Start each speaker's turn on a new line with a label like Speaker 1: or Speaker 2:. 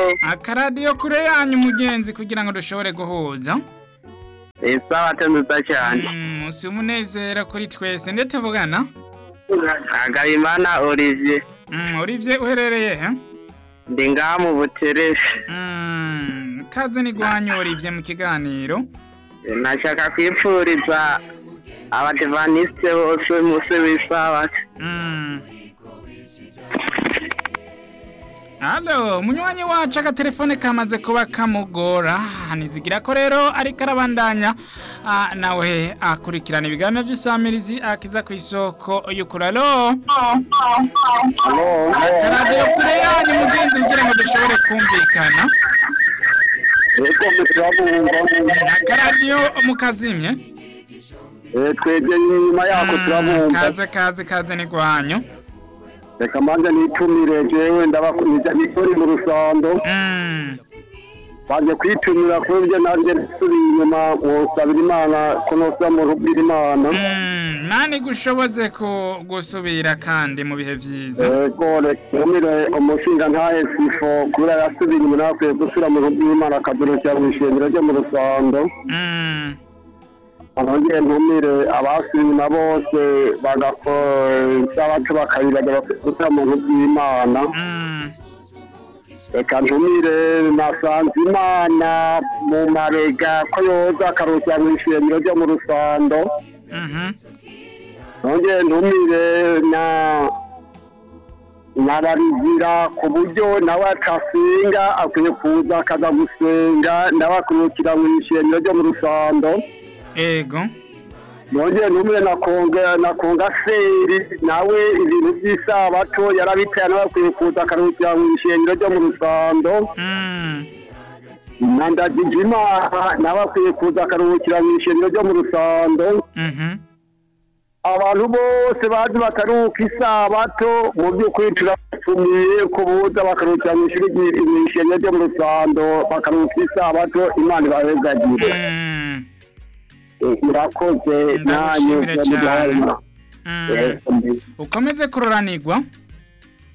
Speaker 1: akaradiyo kure yanyu mugenzi kugira ngo dushobore guhuza
Speaker 2: isabato nziza cyane
Speaker 1: Mm, si umunezero kuri twese ndetse tuvugana
Speaker 2: Agabimana Olivier
Speaker 1: Mm, Olivier uherereye he
Speaker 2: ndi ngaha mu butereshi
Speaker 1: Mm, kaze ni gwanyu Olivier mu kiganiro
Speaker 2: nashaka kwipfuriza abadivanisite bose umunsi w'isabato
Speaker 1: Mm. Halo, munywanyi wacu agatelefone kamaze kuba kamugora nizigira ko rero ariko arabandanya ah, nawe akurikirana ibiganiro by'isamirizi akiza ku isoko y'ukuralo radiyo kure yanyu mugenzi kugira ngo dushobore kumvikana akaradiyo mukazimye
Speaker 2: twebwe inyuma yako
Speaker 1: Mm,
Speaker 2: turabumva
Speaker 1: kaze kaze kaze ni gwanyu
Speaker 2: reka manza nitumire jewe ndabakuniza nikori mu rusando
Speaker 1: Mm.
Speaker 2: baje kwitumira kubyo nanjye nsubiye inyuma mwosabira imana ko nosa mu rubwira imana
Speaker 1: Mm, nani gushoboze ku gusubira kandi mu bihe vyiza
Speaker 2: ego rekumire umushinga ntahe sifo kubera yasubiye inyuma nakwiye gusubira mu rubwira imana akadurukira mu ishengero ryo mu rusando
Speaker 1: Mm.
Speaker 2: abongeye ntumire abasubiye inyuma bose bagasabato bakabiraga bakwiye gusubira mu rubwira imana
Speaker 1: Mm.
Speaker 2: reka ntumire nasanze imana mu marega ko yoza akarukira mu ishengero ryo mu rusando
Speaker 1: Mhm.
Speaker 2: nongeye ntumire na nararizira ku buryo nawe akasenga akwiye kuza akaza gusenga nawe akurukira mu ishengero ryo mu rusando
Speaker 1: Ego.
Speaker 2: nongeye ntumire na konga na konga seri nawe ibintu by'isabato yarabitaye nawe akwiye kuza akarukira mu ishengero ryo mu rusando
Speaker 1: Mm.
Speaker 2: na ndagijimana nawe akwiye kuza akaruhukira mu ishengero ryo mu rusando
Speaker 1: Mhm.
Speaker 2: abantu bose bazi bakaruhuka isabato mu by'ukuri turabatumiye ko buza bakaruhukira mu ishuri ry- mu ishengero ryo mu rusando bakaruhuka isabato imana ibahezagire
Speaker 1: Mm.
Speaker 2: Eh, murakoze nanyu
Speaker 1: Ndagushimire cyane. Mm. ukomeze kuroranirwa